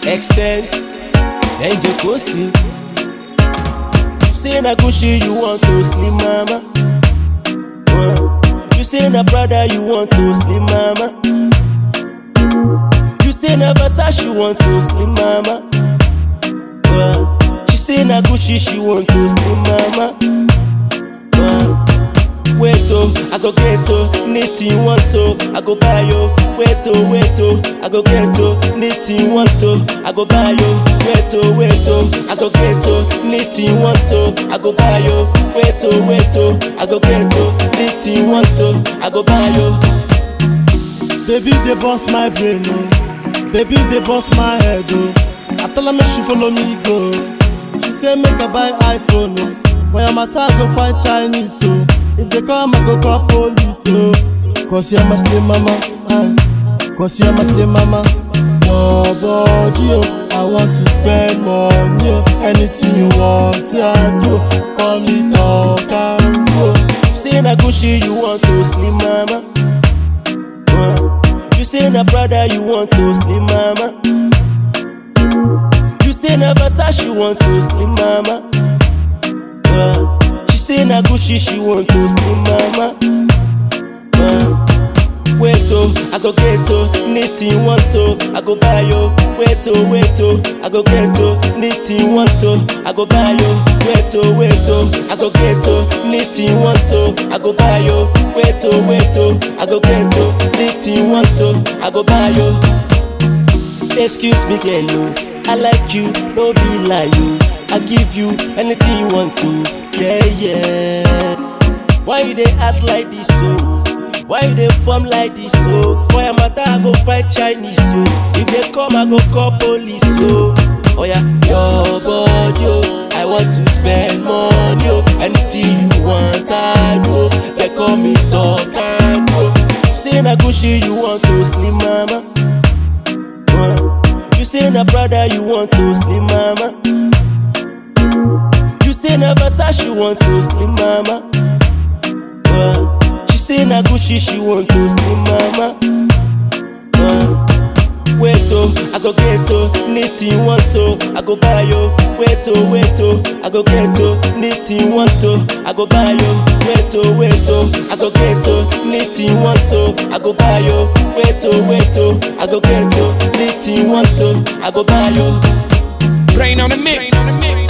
extend, ẹ̀jẹ̀ kò sí. You say na Gucci you want to slim mama. Uh, You say na Prada you want to slim mama. You say na Versace you want to slim mama. Uh, She say na Gucci she want to slim mama. Uh, Wait oh, I go get oh, anything want oh, I go buy yo. Wait oh, wait oh, I go get oh, anything want oh, I go buy yo. Wait oh, wait oh, I go get oh, anything want oh, I go buy yo. Wait oh, wait oh, I go get oh, anything want oh, I go buy yo. Baby, they bust my brain, oh. Baby, they bust my head, oh. I tell her make she follow me go. She say make I buy iPhone, oh. For your matter, I go find Chinese, oh. If they come, I go call police, oh. Cause you're my slim mama, aye. Cause you're my slim mama. Your body, oh. I want to spend money, oh. Anything you want, yeah, I do. Call me talk and go. You say na Gucci you want to slim mama. Uh, You say na Prada you want to slim mama. You say na Versace you want to slim mama. Uh, She say na Gucci she want to slim mama. Uh, Wait oh, I go get oh, anything want oh, I go buy yo. Wait oh, wait oh, I go get oh, anything want oh, I go buy yo. Wait oh, wait oh, I go get oh, anything want oh, I go buy yo. Wait oh, wait oh, I go get oh, anything want oh, I go buy yo. Excuse me, girl, oh, I like you, no be like you. I give you anything you want to, yeah, yeah. Why you dey act like this, so? Why you dey form like this, so? For your matter, I go fight Chinese, so. If they come, I go call police, so. Oh yeah, your body, oh. I want to spend money, oh. Anything you want, I do. They call me talk and go. Say na Gucci, you want to slim mama. Uh, You say na Prada you want to slim mama. You say na Versace you want to slim mama. Uh, She say na Gucci she want to slim mama. Uh, Wait oh, I go get oh, anything want oh, I go buy yo. Wait oh, wait oh, I go get oh, anything want oh, I go buy yo. Wait oh, wait oh, I go get oh, anything want oh, I go buy yo. Wait oh, wait oh, I go get oh, anything want oh, I go buy yo. Rain on the mix.